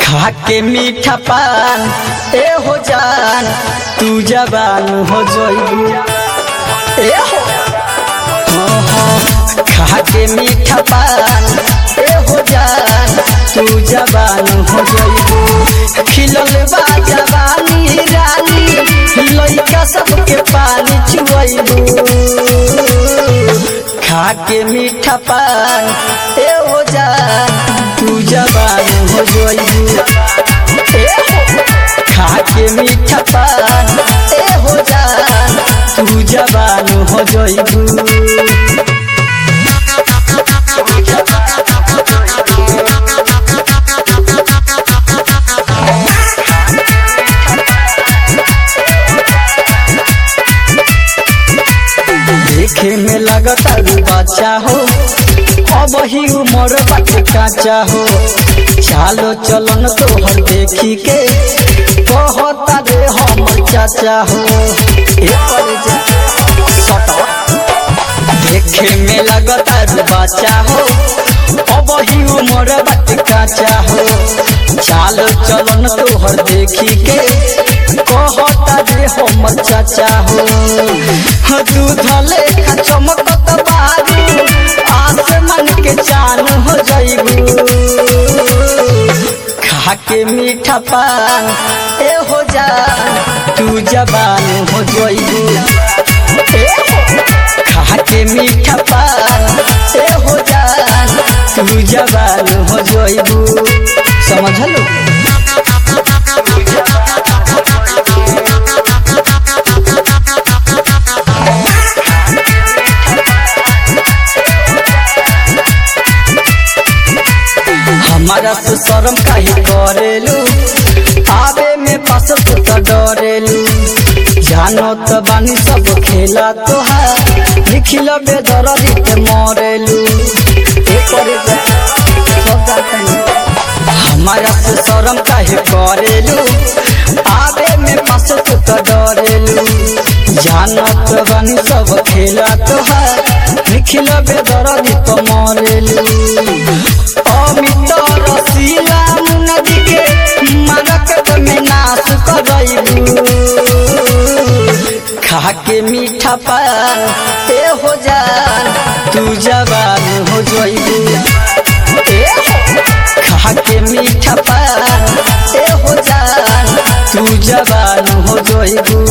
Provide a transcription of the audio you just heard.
खा के मीठा पान ए हो जान तू जवान हो जोइबू ए हो हाँ, हाँ, खा के मीठा पान ए हो जान तू जवान हो जोइबू खिलल बा जवानी रानी लइका सबके पानी चुआइबू खा के मीठा पान ए हो जान तू जवान हो जोइबू ए हो, खा के मीठा पान ए हो जान तू जवान हो जोइबू देखे में लगता रू बच्चा हो अब ही उम्र बाटे काचा हो चालो चलन तोहर देखी के कहता रे हमर चाचा हो ए पर जा सटा देखे में लगता रू बच्चा हो अब ही उम्र बाटे काचा हो चालो चलन तोहर देखी के कहता रे हमर चाचा हो दूध लेखा चमकत बारू आसमान के चान हो जाइबू खा के मीठा पान ए हो जान तू जवान हो जाइबू ए हो, खा के मीठा पान ए हो जान तू जवान हो जाइबू समझलो हमारा तो शर्म काहे करेलू आवे में पास तो त डरेलू जानो तो बानी सब खेला तोहार लिखिल बेदरदी के मरेलू एकर हमारा तो शर्म काहे करेलू आवे में पास तो त डरेलू जानो तो बानी सब खेला तोहार लिखिल बेदरदी तो मरेलू अमित रसीला नदी के मरक में नाश करैबू खा के मीठा पान ए हो जान तू जवान हो जोइबू ए हो, खा के मीठा पान ए हो जान तू जवान हो जोइबू